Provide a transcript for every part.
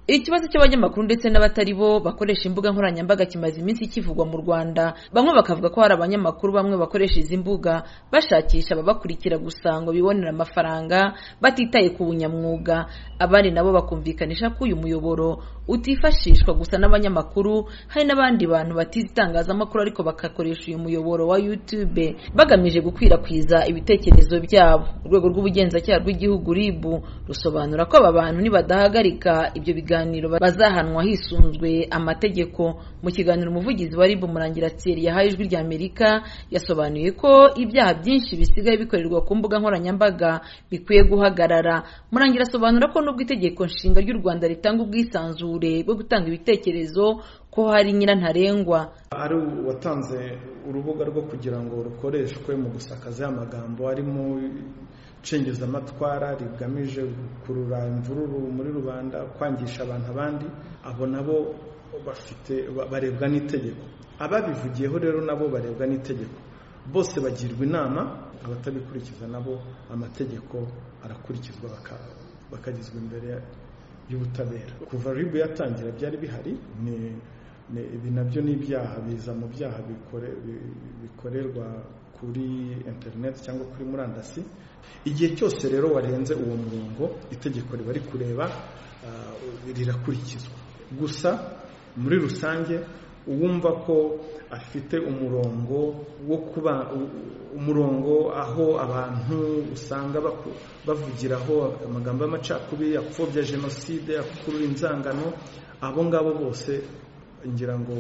ikibazo cy'abanyamakuru ndetse n'abatari bo bakoresha imbuga nkoranyambaga kimaze iminsi kivugwa mu rwanda bamwe bakavuga ko hari abanyamakuru bamwe bakoresha izi mbuga bashakisha ababakurikira gusa ngo bibonere amafaranga batitaye ku bunyamwuga abandi nabo bakumvikanisha ko uyu muyoboro utifashishwa gusa n'abanyamakuru hari n'abandi bantu batize itangazamakuru ariko bagakoresha uyu muyoboro wa youtube bagamije gukwirakwiza ibitekerezo byabo urwego rw'ubugenzacyaha rw'igihugu rib rusobanura ko aba bantu nibadahagarika ibyo biganiro biganiro bazahanwa hisunzwe amategeko mu kiganiro umuvugizi wa ribu murangirateri yahaye ijwi rya amerika yasobanuye ko ibyaha byinshi bisigaye bikorerwa ku mbuga nkoranyambaga bikwiye guhagarara murangira asobanura ko nubwo itegeko nshinga ry'u rwanda ritanga ubwisanzure bwo gutanga ibitekerezo ko hari nyirantarengwa ari uwatanze urubuga rwo kugira ngo rukoreshwe mu gusakaza amagambo arimo nshingizamatwara rigamije gukurura imvururu muri rubanda kwangisha abantu abandi abo nabo bafite barebwa n'itegeko ababivugiyeho rero nabo barebwa n'itegeko bose bagirwa inama abatabikurikiza nabo amategeko arakurikizwa bakagizwa imbere y'ubutabera kuva ribu yatangira byari bihari ni ibi nabyo ni ibyaha biza mu byaha bikorerwa kuri interineti cyangwa kuri murandasi igihe cyose rero warenze uwo murongo itegeko riba rikureba rirakurikizwa gusa muri rusange uwumva ko afite umurongo wo kuba umurongo aho abantu usanga bavugiraho amagambo y'amacakubiri apfobya jenoside akurura inzangano abo ngabo bose ngira ngo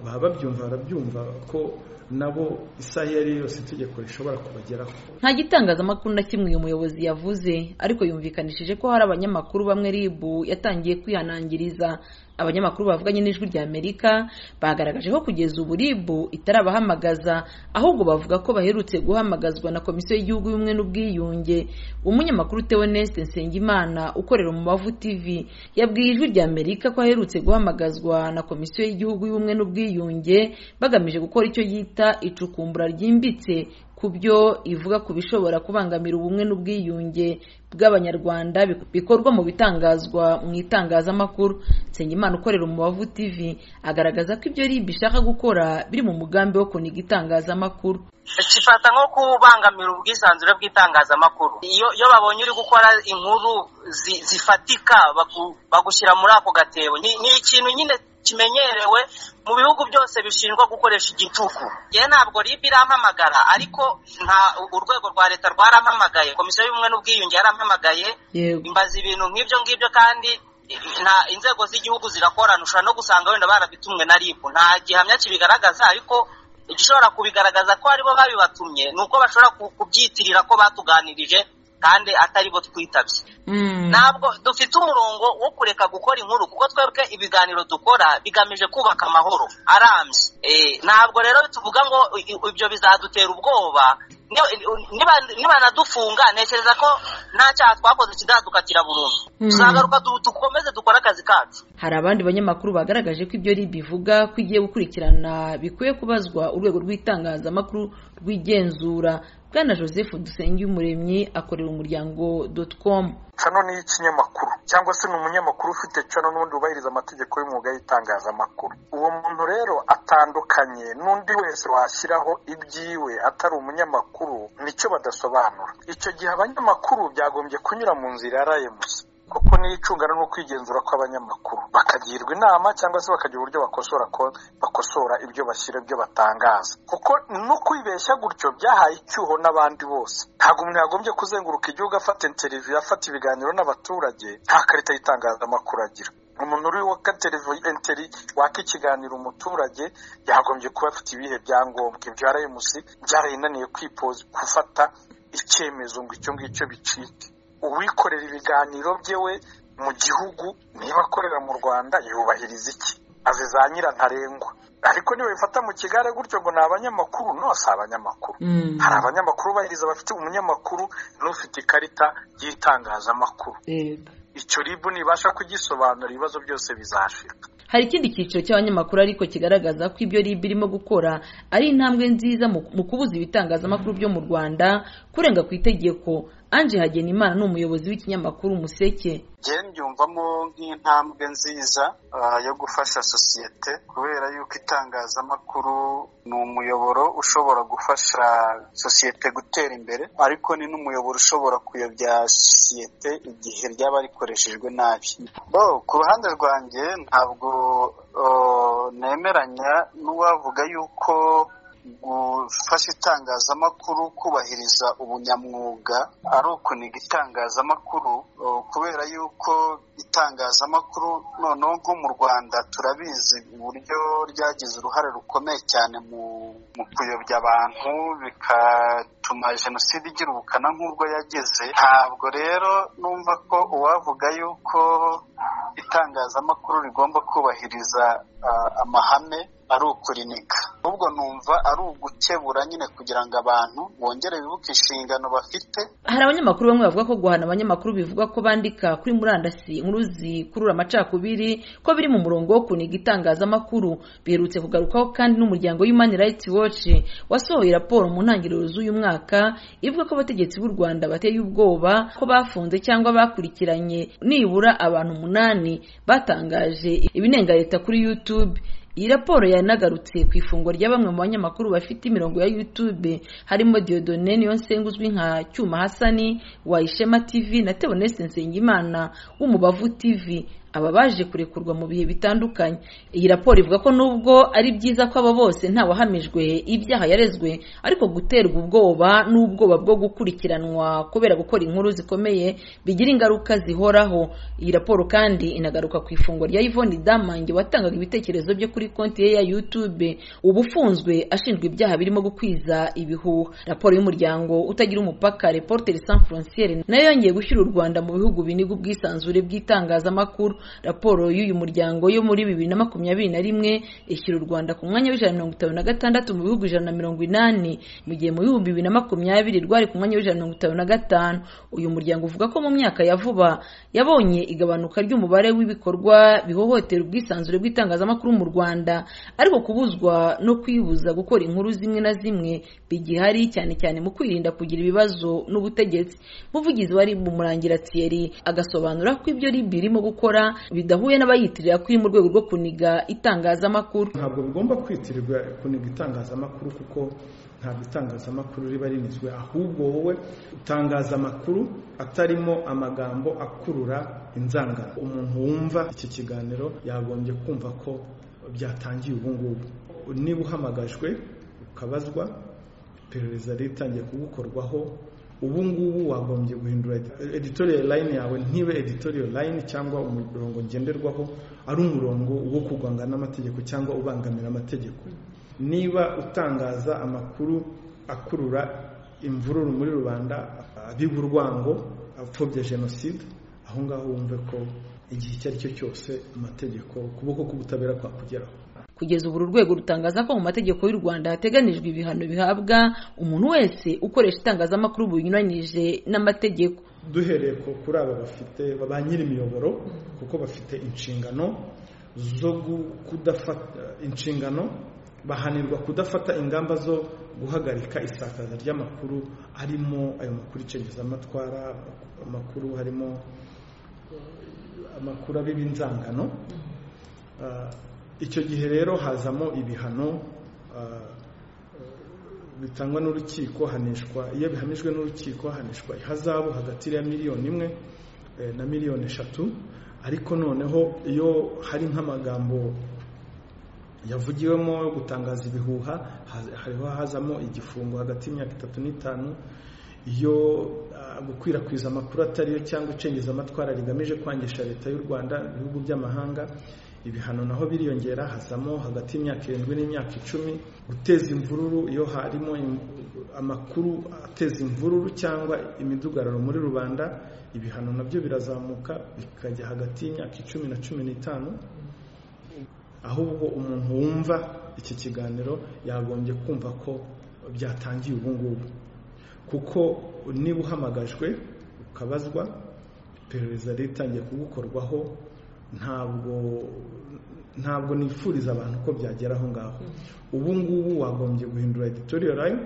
baba babyumva barabyumva ko nabo isaha iyo ari yo yose itegeko rishobora kubageraho nta gitangazamakuru na kimwe uyu muyobozi yavuze ariko yumvikanishije ko hari abanyamakuru bamwe ribu yatangiye kwihanangiriza abanyamakuru bavuganye n'ijwi rya amerika bagaragaje ko kugeza ubu ribu itarabahamagaza ahubwo bavuga ko baherutse guhamagazwa na komisiyo y'igihugu y'ubumwe n'ubwiyunge umunyamakuru teoneste nsengimana ukorera umubavu tv yabwiye ijwi rya amerika ko aherutse guhamagazwa na komisiyo y'igihugu y'ubumwe n'ubwiyunge bagamije gukora icyo yita icukumbura ryimbitse ku byo ivuga ku bishobora kubangamira ubumwe n'ubwiyunge bw'abanyarwanda bikorwa mu bitangazwa mu itangazamakuru nsengimana ukorera umubavu tv agaragaza ko ibyo ribu ishaka gukora biri mu mugambi wo kuniga itangazamakuru kifata nko kubangamira ubwisanzure bw'itangazamakuru iyo babonye uri gukora inkuru zifatika bagushyira muri ako gatebo ni ikintu nyine kimenyerewe mu bihugu byose bishinjwa gukoresha igitugu ye ntabwo rib irampamagara ariko nta urwego rwa leta rwarampamagaye komisiyo y'ubumwe n'ubwiyunge yarampamagaye mbaza ibintu nk'ibyo ngibyo kandi nta inzego z'igihugu zirakorana ushobora no gusanga wenda barabitumwe na rib nta gihamya kibigaragaza ariko igishobora kubigaragaza ko aribo babibatumye ni uko bashobora kubyitirira ko batuganirije kandi atari bo twitabye ntabwo dufite umurongo wo kureka gukora inkuru kuko twebwe ibiganiro dukora bigamije kubaka amahoro arambye ntabwo rero tuvuga ngo ibyo bizadutera ubwoba nibanadufunga ntekereza ko nta cyaha twakoze kidadukatira burundu tuzagaruka dukomeze dukore akazi kacu hari abandi banyamakuru bagaragaje ko ibyo ribi ivuga ko igiye gukurikirana bikwiye kubazwa urwego rw'itangazamakuru rw'igenzura bwana joseph dusengiyumuremyi akorera umuryango doti komu cano ni ikinyamakuru cyangwa se ni umunyamakuru ufite cano n'ubundi wubahiriza amategeko y'umwuga y'itangazamakuru uwo muntu rero atandukanye n'undi wese washyiraho ibyiwe atari umunyamakuru nicyo badasobanura icyo gihe abanyamakuru byagombye kunyura mu nzira ya rayimusi kuko niyo icungana no kwigenzura kw'abanyamakuru bakagirwa inama cyangwa se bakagira uburyo bakosora bakosora ibyo bashyira ibyo batangaza kuko no kwibeshya gutyo byahaye icyuho n'abandi bose ntabwo umuntu yagombye kuzenguruka igihugu afata interiviyu afata ibiganiro n'abaturage nta karita y'itangazamakuru agira umuntu uri waka enteri waka ikiganiro umuturage yagombye kuba afite ibihe byangombwa ibyo arayimusi byarayinaniye kwipoza gufata icyemezo ngo icyo ngicyo bicike uwikorera ibiganiro byewe mu gihugu niba akorera mu rwanda yubahiriza iki azi za nyirantarengwa ariko niba bifata mu kigare gutyo ngo ni abanyamakuru no si abanyamakuru hari abanyamakuru bahiriza bafite umunyamakuru n'ufite ikarita y'itangazamakuru icyo ribu nibasha kugisobanura ibibazo byose bizashika hari ikindi cyiciro cy'abanyamakuru ariko kigaragaza ko ibyo ribu irimo gukora ari intambwe nziza mu kubuza ibitangazamakuru byo mu rwanda kurenga ku itegeko Ange Hagenimana ni umuyobozi w'ikinyamakuru umuseke njyewe mbyumvamo nk'intambwe nziza yo gufasha sosiyete kubera yuko itangazamakuru ni umuyoboro ushobora gufasha sosiyete gutera imbere ariko ni n'umuyoboro ushobora kuyobya sosiyete igihe ryaba rikoreshejwe nabi ku ruhande rwanjye ntabwo nemeranya n'uwavuga yuko gufasha itangazamakuru kubahiriza ubunyamwuga ari ukuniga itangazamakuru kubera yuko itangazamakuru noneho nko mu rwanda turabizi uburyo ryagize uruhare rukomeye cyane mu kuyobya abantu bigatuma jenoside igira ubukana nk'ubwo yagize ntabwo rero numva ko uwavuga yuko itangazamakuru rigomba kubahiriza amahame ari ukurinika ahubwo numva ari ugukebura nyine kugira ngo abantu bongere bibuke inshingano bafite hari abanyamakuru bamwe bavuga ko guhana abanyamakuru bivuga ko bandika kuri murandasi inkuru zikurura amacakubiri ko biri mu murongo wo kuniga itangazamakuru biherutse kugarukaho kandi n'umuryango Human Rights Watch wasohoye raporo mu ntangiriro z'uyu mwaka ivuga ko abategetsi b'u Rwanda bateye ubwoba ko bafunze cyangwa bakurikiranye nibura abantu umunani batangaje ibinenga leta kuri YouTube iyi raporo yanagarutse ku ifungwa rya bamwe mu banyamakuru bafite imirongo ya YouTube harimo Dieudonne Niyonsenga uzwi nka Cyuma Hasani wa Ishema TV na Theoneste Nsengimana w'Umubavu TV aba baje kurekurwa mu bihe bitandukanye iyi raporo ivuga ko nubwo ari byiza ko aba bose ntawahamijwe ibyaha yarezwe ariko guterwa ubwoba n'ubwoba bwo gukurikiranwa kubera gukora inkuru zikomeye bigira ingaruka zihoraho iyi raporo kandi inagaruka ku ifungwa rya Yvonne Damange watangaga ibitekerezo byo kuri konti ye ya YouTube uba ufunzwe ashinjwa ibyaha birimo gukwiza ibihuha raporo y'umuryango utagira umupaka Reporters Sans Frontières nayo yongeye gushyira u Rwanda mu bihugu biniga ubwisanzure bw'itangazamakuru raporo y'uyu muryango yo muri bibiri na makumyabiri na rimwe ishyira u rwanda ku mwanya w'ijana na mirongo itanu na gatandatu mu bihugu ijana na mirongo inani mu gihe mu bihumbi bibiri na makumyabiri rwari ku mwanya w'ijana na mirongo itanu na gatanu uyu muryango uvuga ko mu myaka ya vuba yabonye igabanuka ry'umubare w'ibikorwa bihohotera ubwisanzure bw'itangazamakuru mu rwanda ariko kubuzwa no kwibuza gukora inkuru zimwe na zimwe bigihari cyane cyane mu kwirinda kugira ibibazo n'ubutegetsi muvugizi wari umurangira thierry agasobanura ko ibyo ribi irimo gukora bidahuye n'abayitirira kuri mu rwego rwo kuniga itangazamakuru ntabwo bigomba kwitirirwa kuniga itangazamakuru kuko ntabwo itangazamakuru riba rinizwe ahubwo wowe utangaza amakuru atarimo amagambo akurura inzangano umuntu wumva iki kiganiro yagombye kumva ko byatangiye ubu ngubu niba uhamagajwe ukabazwa iperereza ritangiye kugukorwaho ubu ngubu wagombye guhindura editorial line yawe ntibe editorial line cyangwa umurongo ngenderwaho ari umurongo wo kurwanga n'amategeko cyangwa ubangamira amategeko niba utangaza amakuru akurura imvururu muri rubanda abiba urwango apfobya jenoside aho ngaho wumve ko igihe icyo ari cyo cyose amategeko ukuboko k'ubutabera kwakugeraho kugeza ubu uru rwego rutangaza ko mu mategeko y'u rwanda hateganijwe ibihano bihabwa umuntu wese ukoresha itangazamakuru bunyuranyije n'amategeko duhereye kuri aba bafite ba nyir'imiyoboro kuko bafite inshingano zo kudafata inshingano bahanirwa kudafata ingamba zo guhagarika isakaza ry'amakuru harimo ayo makuru icengezamatwara amakuru harimo amakuru abiba inzangano icyo gihe rero hazamo ibihano bitangwa n'urukiko hanishwa iyo bihamijwe n'urukiko hanishwa ihazabu hagati ya miliyoni imwe na miliyoni eshatu ariko noneho iyo hari nk'amagambo yavugiwemo yo gutangaza ibihuha hariho hazamo igifungo hagati y'imyaka itatu n'itanu iyo gukwirakwiza amakuru atariyo cyangwa icengezamatwara rigamije kwangisha leta y'u rwanda ibihugu by'amahanga ibihano naho biriyongera hazamo hagati y'imyaka irindwi n'imyaka icumi guteza imvururu iyo harimo amakuru ateza imvururu cyangwa imidugararo muri rubanda ibihano nabyo birazamuka bikajya hagati y'imyaka icumi na cumi n'itanu ahubwo umuntu wumva iki kiganiro yagombye kumva ko byatangiye ubu ngubu kuko niba uhamagajwe ukabazwa iperereza ritangiye kugukorwaho ntabwo ntabwo nifuriza abantu ko byagera aho ngaho ubu ngubu wagombye guhindura editoriyo line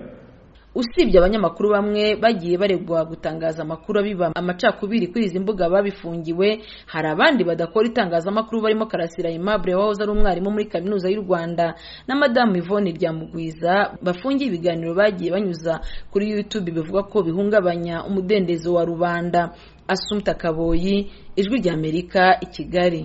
usibye abanyamakuru bamwe bagiye baregwa gutangaza amakuru abiba amacakubiri kuri izi mbuga babifungiwe hari abandi badakora itangazamakuru barimo karasira aimable wahoze ari umwarimu muri kaminuza y'u rwanda na madamu yvonne ryamugwiza bafungiye ibiganiro bagiye banyuza kuri youtube bivuga ko bihungabanya umudendezo wa rubanda asumta kaboyi ijwi ry'amerika i kigali